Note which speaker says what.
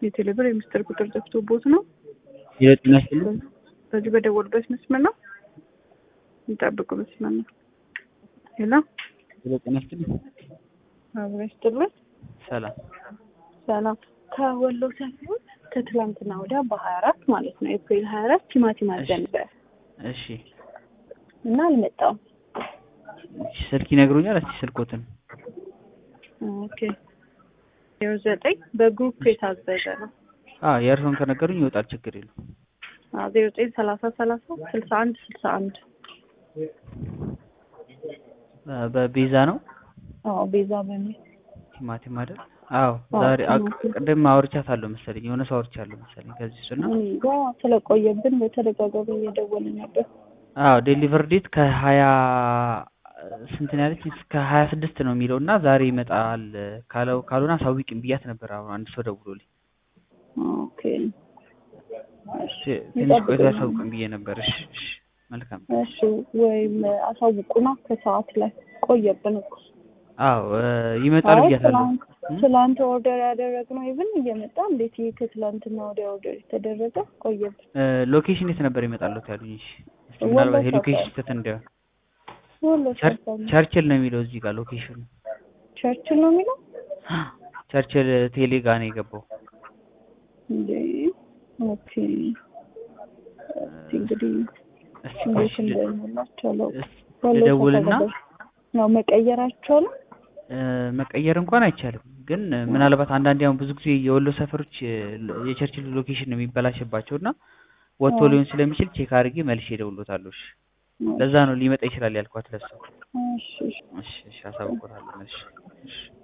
Speaker 1: የቴሌብር የሚስጥር ቁጥር ጠፍቶቦት ነው።
Speaker 2: የጤና ይስጥልኝ።
Speaker 1: በዚህ በደወሉበት መስመር ነው የሚጠብቁ መስመር ነው። ሌላ
Speaker 2: የጤና ይስጥልኝ።
Speaker 1: አብረ ይስጥልን።
Speaker 2: ሰላም
Speaker 1: ሰላም ከወሎ ሰፊውን ከትላንትና ወዲያ በሀያ አራት ማለት ነው ኤፕሪል ሀያ አራት ቲማቲም አዘን ነበር
Speaker 2: እሺ፣
Speaker 1: እና አልመጣም።
Speaker 2: ስልክ ይነግሩኛል። እስቲ ስልኮትን
Speaker 1: ኦኬ ዜሮ ዘጠኝ በግሩፕ የታዘዘ ነው።
Speaker 2: አዎ የእርስዎን ከነገሩኝ ይወጣል፣ ችግር የለው።
Speaker 1: ዜሮ ዘጠኝ ሰላሳ ሰላሳ ስልሳ አንድ ስልሳ አንድ
Speaker 2: በቤዛ ነው
Speaker 1: አዎ ቤዛ በሚል
Speaker 2: ቲማቲም አይደል? አዎ
Speaker 1: አዎ፣
Speaker 2: ዛሬ አቅ-
Speaker 1: ቲማቲም።
Speaker 2: ቅድም አውርቻታለሁ መሰለኝ የሆነ ሰው አውርቻለሁ መሰለኝ ከዚህ እሱ እና
Speaker 1: እኔ ጋ ስለቆየብን በተደጋጋሚ እየደወልን ነበር።
Speaker 2: አዎ ዴሊቨር ዴት ከሀያ ስንት ነው ያለች እስከ ሀያ ስድስት ነው የሚለው እና ዛሬ ይመጣል ካለው ካልሆነ አሳውቂኝ ብያት ነበር። አሁን አንድ ሰው ደውሎልኝ
Speaker 1: ኦኬ እሺ
Speaker 2: ትንሽ ቆይቶ
Speaker 1: ይጠብቁኝ።
Speaker 2: ያሳውቅኝ ብዬ ነበር። እሺ እሺ መልካም።
Speaker 1: እሺ ወይም አሳውቁና ከሰዓት ላይ ቆየብን እኮ
Speaker 2: አዎ እ ይመጣል
Speaker 1: አይ
Speaker 2: ብያታለሁ።
Speaker 1: ትላንት ትላንት ኦርደር ያደረግነው ኢቭን እየመጣ እንዴት ይሄ ከትላንትና ወዲያ ኦርደር የተደረገ ቆየብን።
Speaker 2: እ ሎኬሽን የት ነበር ይመጣለት ያሉኝ? እሺ እስኪ
Speaker 1: ወሎ
Speaker 2: ምናልባት
Speaker 1: ሰፈር።
Speaker 2: የሎኬሽን ስህተት እንዳይሆን
Speaker 1: ወሎ
Speaker 2: ቸር-
Speaker 1: ሰፈር ነው።
Speaker 2: ቸርችል ነው የሚለው እዚህ ጋር ሎኬሽኑ
Speaker 1: ቸርችል ነው የሚለው
Speaker 2: ቸርችል ቴሌ ጋር ነው የገባው።
Speaker 1: እንዴ? ኦኬ እስኪ እንግዲህ
Speaker 2: እስኪ
Speaker 1: እንዴት
Speaker 2: ቆይሽ ል-
Speaker 1: እንደሚላቸው አላውቅም።
Speaker 2: እስ-
Speaker 1: ወሎ
Speaker 2: ልደውልና
Speaker 1: ሰፈር ነው መቀየራቸው ነው።
Speaker 2: እ መቀየር እንኳን አይቻልም፣ ግን እ ምናልባት አንዳንዴ አሁን ብዙ ጊዜ የወሎ ሰፈሮች እ የቸርችል ሎኬሽን ነው የሚበላሽባቸው እና ወጥቶ
Speaker 1: አዎ።
Speaker 2: ሊሆን ስለሚችል ቼክ አድርጌ መልሼ እደውልሎታለሁ። እሺ ለዛ ነው ሊመጣ ይችላል ያልኳት ለሱ።
Speaker 1: እሺ እሺ
Speaker 2: እሺ እሺ አሳውቆታለሁ መልሼ። እሺ